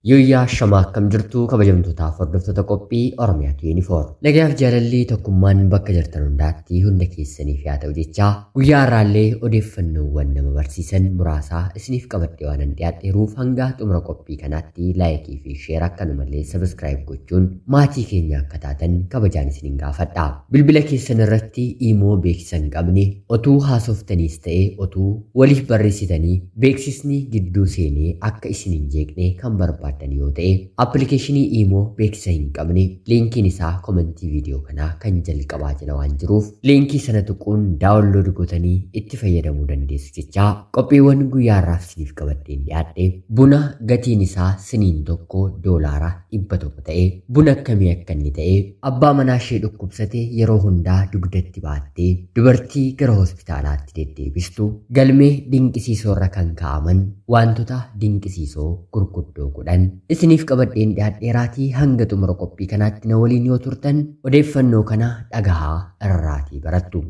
Yooyyaa shamaa akkam jirtu kabajamtootaaf hordoftoota qophii Oromiyaatu yuunifoor. Nagaaf jaalalli tokkummaan bakka jirtan hundaatti hunda keessaniif yaa ta'u jechaa guyyaa har'aallee odeeffannoowwan nama barsiisan muraasaa isiniif qabadhee waan dhiyaadheeruuf hanga xumura qophii kanaatti laayikii fi sheer akkanumallee sabiskiraayib gochuun maatii keenya akka taatan kabajaan isiniin gaafadha. Bilbila keessan irratti immoo beeksisa hin qabne otuu haasoftaniis ta'ee otuu waliif barreessitanii beeksisni gidduu seenee akka isin hin jeeqne kan barbaaddan yoo ta'e appilikeeshinii immoo beeksisa hin qabne liinkiin isaa komentii viidiyoo kanaa kan jalqabaa jala waan jiruuf liinkii sana tuquun daawunlood gootanii itti fayyadamuu dandeessu jechaa qophiiwwan guyyaa har'aaf isiniif qabadheen dhiyaadhe buna gatiin isaa siniin tokko doolaara dhibba tokko ta'e buna akkamii akka inni ta'e abbaa manaa ishee dhukkubsate yeroo hundaa dugdatti baattee dubartii gara hospitaalaatti deddeebistu galmee dinqisiisoorra kan kaa'aman wantoota dinqisiisoo gurguddoo kudhan isiniif qabadheen dhiyaadheeraatii hanga xumura qophii kanaatti na waliin yoo turtan odeeffannoo kana dhagahaa irraatii barattu.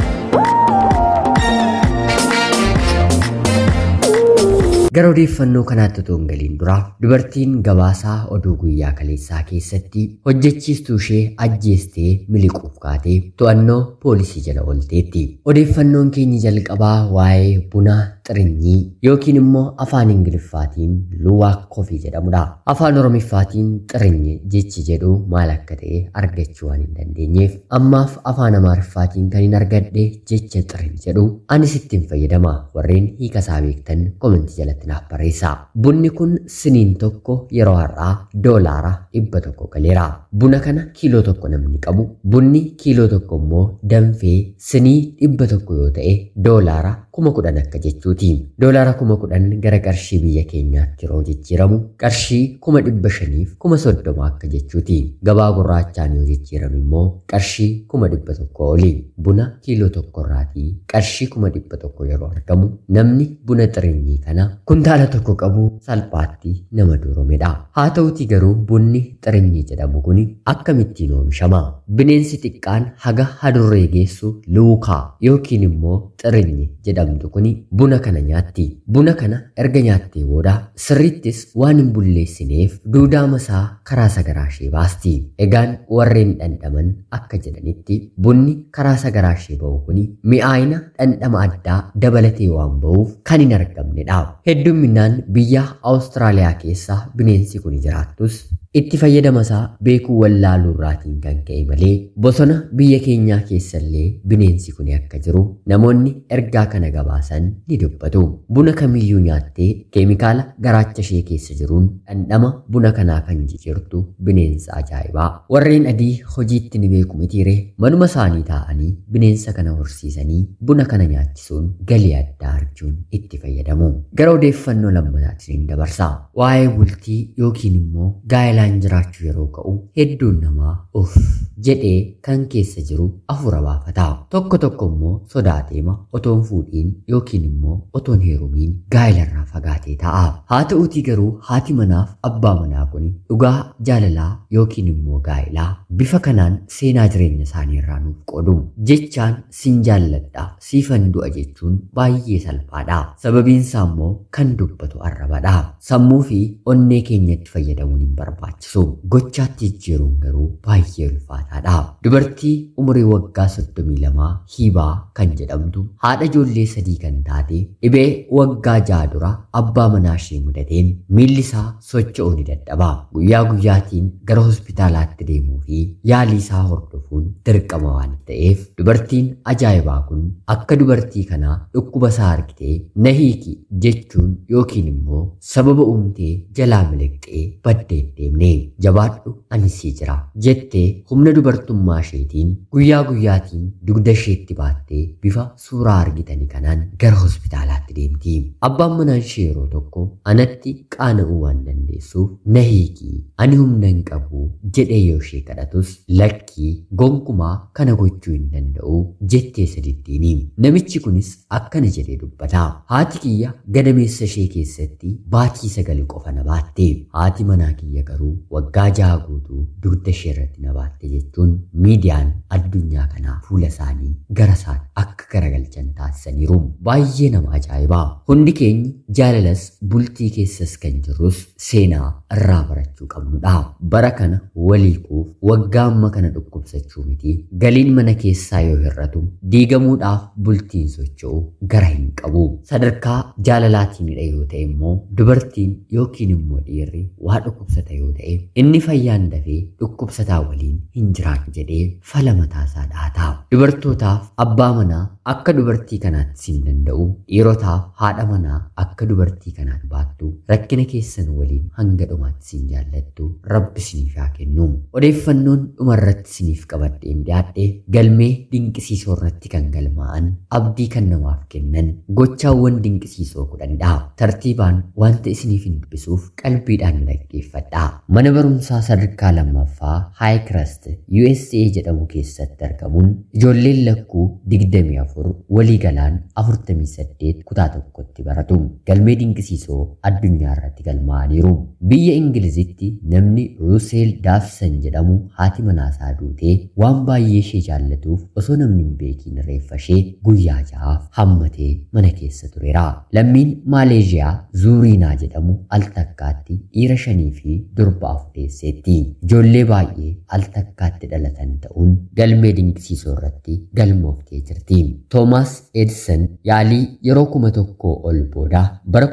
Gara odeeffannoo kanaatti otoo hin galiin dura dubartiin gabaasaa oduu guyyaa kaleessaa keessatti hojjechiistuu ishee ajjeestee miliquuf kaatee to'annoo poolisii jala oolteetti. Odeeffannoon keenya jalqabaa waa'ee buna xirinyii yookiin immoo afaan ingiliffaatiin luwaak kofii jedhamudha. Afaan oromiffaatiin xirinyi jechi jedhu maal akka ta'e argachuu waan hin dandeenyeef ammaaf afaan amaariffaatiin kan hin argadhe jecha xirin jedhu anis ittiin fayyadama warreen hiikasaa beektan komentii jalatti naaf barreessa. Bunni kun siniin tokko yeroo har'aa doolaara dhibba tokko galeera. Buna kana kiiloo tokko namni qabu bunni kiiloo tokko immoo danfee sinii dhibba tokko yoo ta'e doolaara kuma kudhan akka jechuuti. Doolaara kuma kudhan gara qarshii biyya keenyaatti yeroo jijjiiramu qarshii kuma dhibba shaniif kuma soddoma akka jechuuti. Gabaa gurraachaan yoo jijjiiramu immoo qarshii kuma dhibba tokko oli. Buna kiiloo tokkorraatii qarshii kuma dhibba tokko yeroo argamu namni buna xirinyii kana kuntaala tokko qabu salphaatti nama duroomedha. Haa ta'uti garuu bunni xirinyii jedhamu kun akkamittiin oomishama? Bineensi xiqqaan haga hadurree geessu luukaa yookiin immoo xirinyi jedhamtu kun buna kana nyaatti. Buna kana erga nyaattee booda sirrittis waan hin bulleessineef duudaa masaa karaa sagaraa ishee baasti. Egaan warreen dhandhaman akka jedhanitti bunni karaa sagaraa ishee ba'u kun mi'aayina dhandhama addaa dabalatee waan ba'uuf kan hin argamnedha. Hedduminaan biyya Awustiraaliyaa keessa bineensi kun jiraattus itti fayyadamasaa beekuu wallaaluu irraatiin kan ka'e malee bosona biyya keenyaa keessallee bineensi kun akka jiru namoonni ergaa kana gabaasan ni dubbatu. Buna kamiyyuu nyaattee keemikaala garaacha ishee keessa jiruun dhandhama buna kanaa kan jijjiirtu bineensa ajaa'ibaa. Warreen adii hojiitti ni beeku mitiire manuma isaanii taa'anii bineensa kana horsiisanii buna kana nyaachisuun galii addaa arjuun itti fayyadamu. Gara odeeffannoo lammataatti ni dabarsa. Waa'ee bultii yookiin immoo gaa'ilaan jiraachuu yeroo ka'u hedduun namaa uff jedhee kan keessa jiru afura baafata. Tokko tokko immoo sodaateema otoon fuudhiin yookiin immoo otoon heerumiin gaa'ilarraa fagaatee ta'a. Haa ta'uutii garuu haati manaaf abbaa manaa kun dhugaa jaalalaa yookiin immoo gaa'ilaa bifa kanaan seenaa jireenya isaanii irraa nuuf qoodu. Jechaan sin jaalladha siifan du'a jechuun baay'ee salphaadha. Sababiin isaa immoo kan dubbatu arrabadha. Sammuu fi onnee keenyatti fayyadamuun hin barbaachisu. Gochaatti jijjiiruun garuu baay'ee ulfaataadha. Dubartii umurii waggaa soddomii lamaa hiibaa kan jedhamtu haadha ijoollee sadii kan taate dhibee waggaa ja'a dura abbaa manaa ishee mudateen miilli isaa socho'uu ni dadhaba. Guyyaa guyyaatiin gara hospitaalaatti deemuu fi yaalii isaa hordofuun dirqama waan ta'eef dubartiin ajaa'ibaa kun akka dubartii kanaa dhukkuba isaa argitee na hiiki jechuun yookiin immoo sababa uumtee jalaa miliqxee baddee deemne jabaadhu ani sii jira jettee humna dubartummaa isheetiin guyyaa guyyaatiin dugda isheetti baattee bifa suuraa argitanii kanaan gara hospitaalaatti deemti. Abbaan manaa ishee yeroo tokko anatti qaana'uu waan dandeessuuf na hiikii ani humna hin qabu jedhee yoo ishee kadhatus lakkii gonkumaa kana gochuu hin danda'u jettee sadittiini. Namichi kunis akkana jedhee dubbata. Haati kiyya gadameessa ishee keessatti baatii sagal qofa na baatte. Haati manaa kiyya garuu waggaa jaha guutuu dugda ishee irratti na baatte jechuun miidiyaan addunyaa kanaa fuula isaanii gara isaan akka garagalchan taasisaniiru. Baay'ee nama ajaa'ibaa. Hundi keenya jaalalas bultii keessas kan jirrus seenaa irraa barachuu qabnudha. Bara kana waliikuuf waggaa amma kana dhukkubsachuu miti. Galiin mana keessaa yoo hir'atu diigamuudhaaf bultiin socho'u gara hin qabu. Sadarkaa jaalalaatiinidha yoo ta'e immoo dubartiin yookiin immoo dhiirri waa dhukkubsata yoo ta'e inni fayyaan dafee dhukkubsataa waliin hin jiraatu jedhee fala mataasaa dhaata. Dubartootaaf abbaa manaa akka dubartii kanaatti siin danda'u dhiirotaaf haadha manaa akka dubartii kanaatti baattu rakkina keessan waliin hanga dhumaatti siin jaallattu rabbi siniif haa kennu. Odeeffannoon dhumarratti siniif qabadheen dhiyaadhe galmee dinqisiisoo irratti kan galmaa'an abdii kan namaaf kennan gochaawwan dinqisiisoo kudhanidha. Tartiibaan wanta isiniif hin dubbisuuf qalbiidhaan dhaggeeffadha. Mana barumsaa sadarkaa lammaffaa Highcrest USA jedhamu keessatti argamuun ijoolleen lakkuu 24 waliigalaan 48 kutaa tokkotti baratu. Galmee dinqisiisoo addunyaa irratti galmaa'aniiru. Biyya Ingilizitti namni Ruuseel Daafsan jedhamu haati manaasaa duutee waan baay'ee ishee jaallatuuf osoo namni hin beekiin reeffa ishee guyyaa ja'aaf hammatee mana keessa tureera. Lammiin Maaleeshiyaa Zuuriinaa jedhamu al takkaatti dhiira shanii fi durba afur deesseetti. Ijoollee baay'ee al takkaatti dhalatan ta'uun galmee dinqisiisoo irratti galmooftee jirti. Toomaas Edison yaalii yeroo kuma tokkoo ol booda bara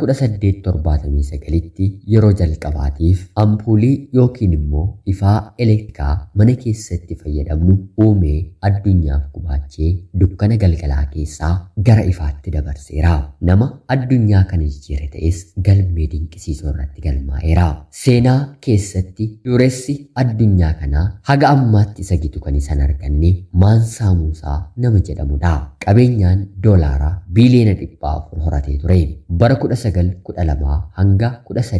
1879tti yeroo jalqabaatiif ampuulii yookiin immoo ifaa elektirikaa mana keessatti fayyadamnu uumee addunyaaf gubaachee dukkana galgalaa keessaa gara ifaatti dabarseera. Nama addunyaa kana jijjiire ta'es galmee dinqisiisoo irratti galmaa'eera. Seenaa keessatti dureessi addunyaa kanaa haga ammaatti isa gitu kan isan arganne Maansaa Muusaa nama jedhamudha. Qabeenyaan doolaaraa biiliyoona dhibba afur horatee ture. Bara 1912 hanga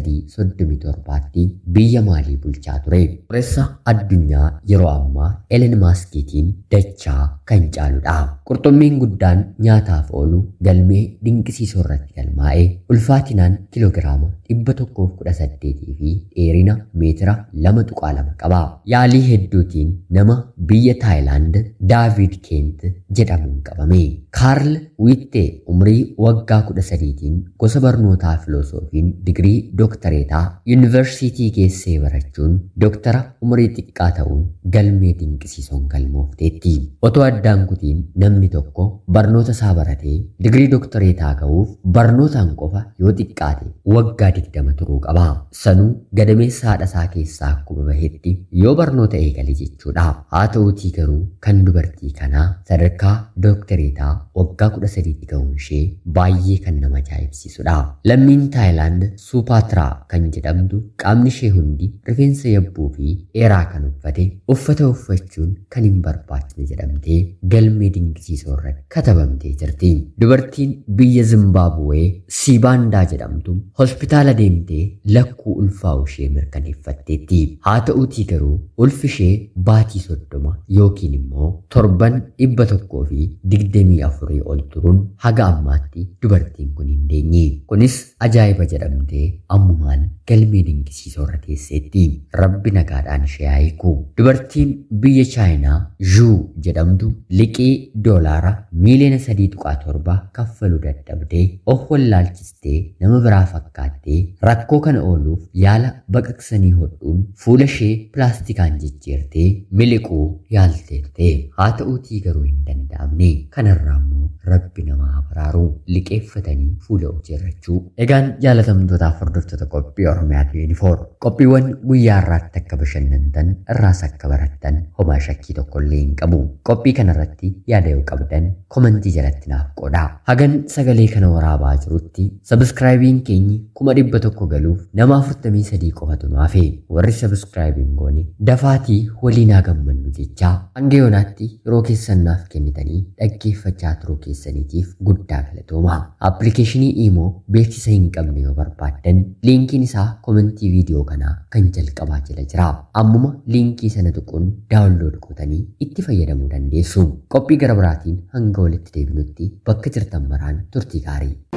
1337tti biyya maalii bulchaa ture. Dureessa addunyaa yeroo ammaa Elen Maaskiitiin dachaa kan caaludha. Qurxummiin guddaan nyaataaf oolu galmee dinqisiisoo irratti galmaa'ee ulfaatinaan kiloogiraama dhibba tokkoof kudha saddeetii fi dheerina meetira lama tuqaa lama qaba. Yaalii hedduutiin nama biyya Taayilaand Daavid Keent jedhamuun qabame. Kaarl Wiittee umrii waggaa kudha sadiitiin gosa barnootaa filosoofiin digirii dooktareetaa yuunivarsiitii keessee barachuun dooktara umurii xiqqaa ta'uun galmee dinqisiisoon galmoofteetti. Otoo addaan kutiin namni tokko barnoota isaa baratee digirii dooktareetaa ga'uuf barnootaan qofa yoo xiqqaate waggaa digdama turuu qaba. Sanuu gadameessa haadha isaa keessaa akkuma bahetti yoo barnoota eegale jechuudha. Haa ta'uutii garuu kan dubartii kanaa sadarkaa dooktareetaa waggaa kudha sadiitti ga'uun ishee baay'ee kan nama ajaa'ibsiisudha. Lammiin Taayilaand Suupaatiraa kan jedhamtu qaamni ishee hundi rifeensa yabbuu fi dheeraa kan uffate uffata uffachuun kan hin barbaachine jedhamtee galmee dinqisiisoo irratti katabamtee jirti. Dubartiin biyya Zimbaabuwee Siibaandaa jedhamtu hospitaala deemtee lakkuu ulfaa'u ishee mirkaneeffatteetti. Haa ta'uutii garuu ulfi ishee baatii soddoma yookiin immoo torban dhibba tokkoo fi digdamii afurii ol turuun haga ammaatti dubartiin kun hin deenye. Kunis ajaa'iba jedhamtee ammumaan galmee dinqisiisoo irra teesseetti. Rabbi nagaadhaan ishee haa hiiku. Dubartiin biyya Chaayinaa Zhuu jedhamtu liqii doolaara miiliyoona sadii tuqaa torba kaffaluu dadhabdee of wallaalchistee nama biraa fakkaattee rakkoo kana ooluuf yaala baqaqsanii hodhuun fuula ishee pilaastikaan jijjiirtee miliquu yaalteettee haa ta'uutii garuu hin danda'amne kanarraa immoo rabbi namaa baraaru liqeeffatanii fuula hojjeerrachuu. Egaan jaalatamtootaaf hordoftoota qophii Oromiyaa 24 qophiiwwan guyyaa irraatti akka bashannantan irraas akka barattan homaa shakkii tokko illee hin qabu. Qophii kanarratti yaada yoo qabdan komentii jalatti naaf qooda. Hagan sagalee kana waraabaa jirutti sabiskiraayibiin keenyi kuma dhibba tokko galuuf nama 43 qofatu nu hafe warri sabiskiraayibiin goone dafaatii waliin haa gammannu jechaa hanga yoonaatti yeroo keessan naaf kennitanii dhaggeeffachaa turuu keessaniitiif guddaa galatooma. Appilikeeshinii Imoo beeksisa hin qabne yoo barbaaddan liinkiin isaa komentii viidiyoo kanaa kan jalqabaa jala jira. Ammuma liinkii sana tuquun daawunlood gootanii itti fayyadamuu dandeessu. Qophii gara biraatiin hanga walitti deebinutti bakka jirtan maraan turtii gaarii.